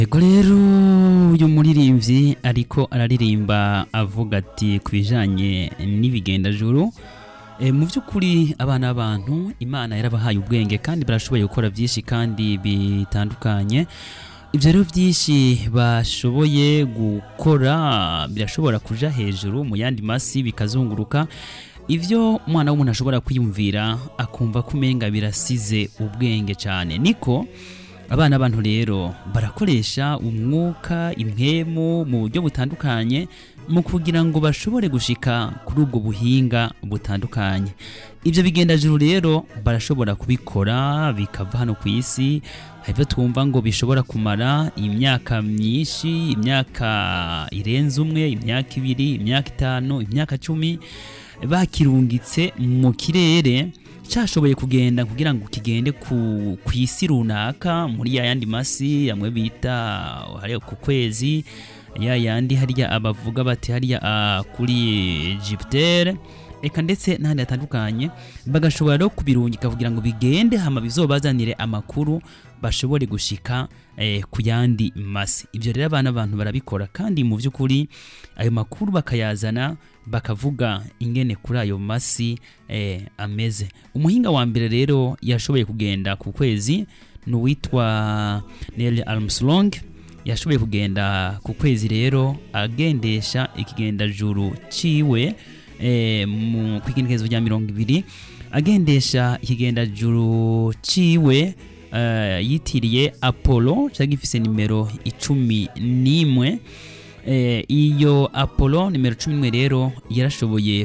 Ego rero uyu muririmbyi ariko araririmba avuga ati ku bijanye n'ibigendajuru e, mu by'ukuri abana b'abantu imana yarabahaye ubwenge kandi barashoboye gukora byinshi kandi bitandukanye ibyo rero byinshi bashoboye gukora birashobora kuja hejuru mu yandi masi bikazunguruka ibyo umwana w'umuntu ashobora kwiyumvira akumva ko umenga birasize ubwenge cyane niko abana b'abantu rero barakoresha umwuka impwemu mu buryo butandukanye mu kugira ngo bashobore gushika kuri ubwo buhinga butandukanye ibyo bigendajuru rero barashobora kubikora bikava hano ku isi hari ibyo twumva ngo bishobora kumara imyaka myinshi imyaka irenze umwe imyaka ibiri imyaka itanu imyaka cumi bakirungitse mu kirere cyashoboye kugenda kugira ngo kigende ku, ku isi runaka muri ya yandi masi amwe bita hariya ku kwezi ya yandi hariya abavuga bati hariya uh, kuri Jupiter eka ndetse n'ahandi hatandukanye bagashobora rero kubirungika kugira ngo bigende hama bizobazanire amakuru bashobore gushika eh, ku yandi masi ibyo rero abana abantu barabikora kandi mu by'ukuri ayo makuru bakayazana bakavuga ingene kuri ayo masi eh, ameze umuhinga wa mbere rero yashoboye kugenda ku kwezi ni uwitwa Neil Armstrong yashoboye kugenda ku kwezi rero agendesha ikigendajuru ciwe eh, mu kwigenekerezo rya mirongo ibiri agendesha ikigendajuru ciwe uh, yitiriye Apollo cyangwa gifise nimero icumi n'imwe eh, iyo Apollo nimero cumi n'imwe rero yarashoboye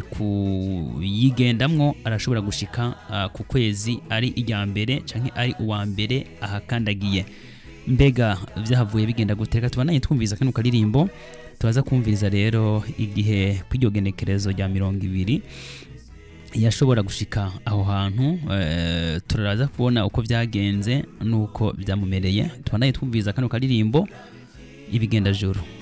kuyigendamwo arashobora gushika uh, ku kwezi ari irya mbere canke ari uwa mbere ahakandagiye mbega vyahavuye bigenda gute reka tubananye twumviriza kano karirimbo turaza kumviriza rero igihe kw'iryo genekerezo rya mirongo ibiri yashobora gushika aho hantu e, turaza kubona uko byagenze nuko byamumereye tubanaye twumviriza kano karirimbo ibigendajuru